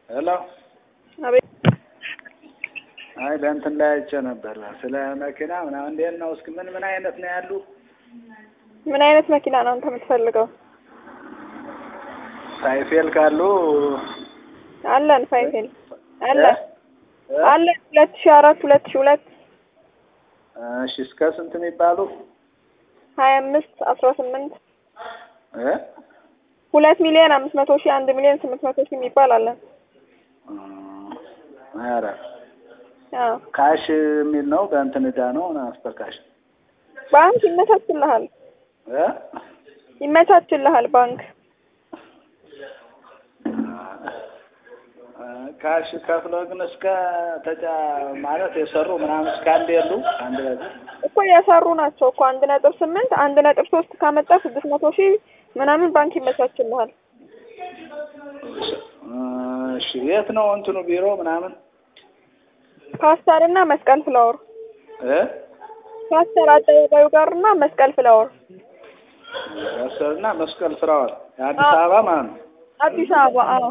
ሄሎ አቤት አይ በእንትን ላይ አይቼ ነበር ስለ መኪና ምናምን እንዴት ነው እስኪ ምን ምን አይነት ነው ያሉ ምን አይነት መኪና ነው አንተ የምትፈልገው? ሳይፌል ካሉ አለን ፋይፌል አለ እ? አለን ሁለት ሺ አራት ሁለት ሺ ሁለት እሺ እስከ ስንት የሚባሉ ሀያ አምስት አስራ ስምንት እ? ሁለት ሚሊዮን አምስት መቶ ሺህ አንድ ሚሊዮን ስምንት መቶ ሺህ የሚባል አለን። ኧረ አዎ ካሽ የሚል ነው በእንትን ዕዳ ነው አስፐር ካሽ ባንክ ይመቻችልሃል እ? ይመቻችልሃል ባንክ ካሽ ከፍሎ ግን እስከ ተጫ ማለት የሰሩ ምናምን እስከ አንድ የሉ አንድ በዚህ እኮ የሰሩ ናቸው እኮ አንድ ነጥብ ስምንት አንድ ነጥብ ሶስት ካመጣ ስድስት መቶ ሺህ ምናምን ባንክ ይመቻችልሃል። እሺ የት ነው እንትኑ ቢሮ ምናምን ፓስተር እና መስቀል ፍላወር እ ፓስተር አደባባዩ ጋር እና መስቀል ፍላወር ያሰርና መስቀል ፍራዋል የአዲስ አበባ ማለት ነው አዲስ አበባ አዎ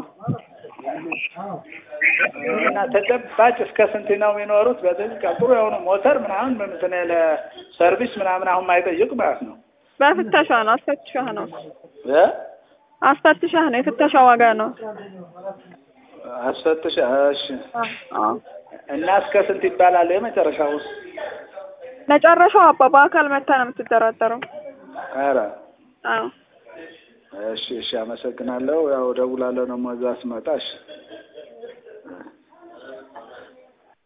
እና ተጨባጭ እስከ ስንት ነው የሚኖሩት? በዚህ ጥሩ የሆኑ ሞተር ምናምን በምትን ለሰርቪስ ምናምን አሁን ማይጠይቅ ማለት ነው በፍተሻ ነው አስፈትሻህ ነው እ አስፈትሻህ ነው የፍተሻ ዋጋ ነው አስፈትሽ እሺ አዎ እና እስከ ስንት ይባላል የመጨረሻው ውስጥ መጨረሻው አባ በአካል መታ ነው የምትደራደረው ኧረ አዎ እሺ እሺ አመሰግናለሁ ያው ደውላለሁ ደግሞ እዛ ስመጣ እሺ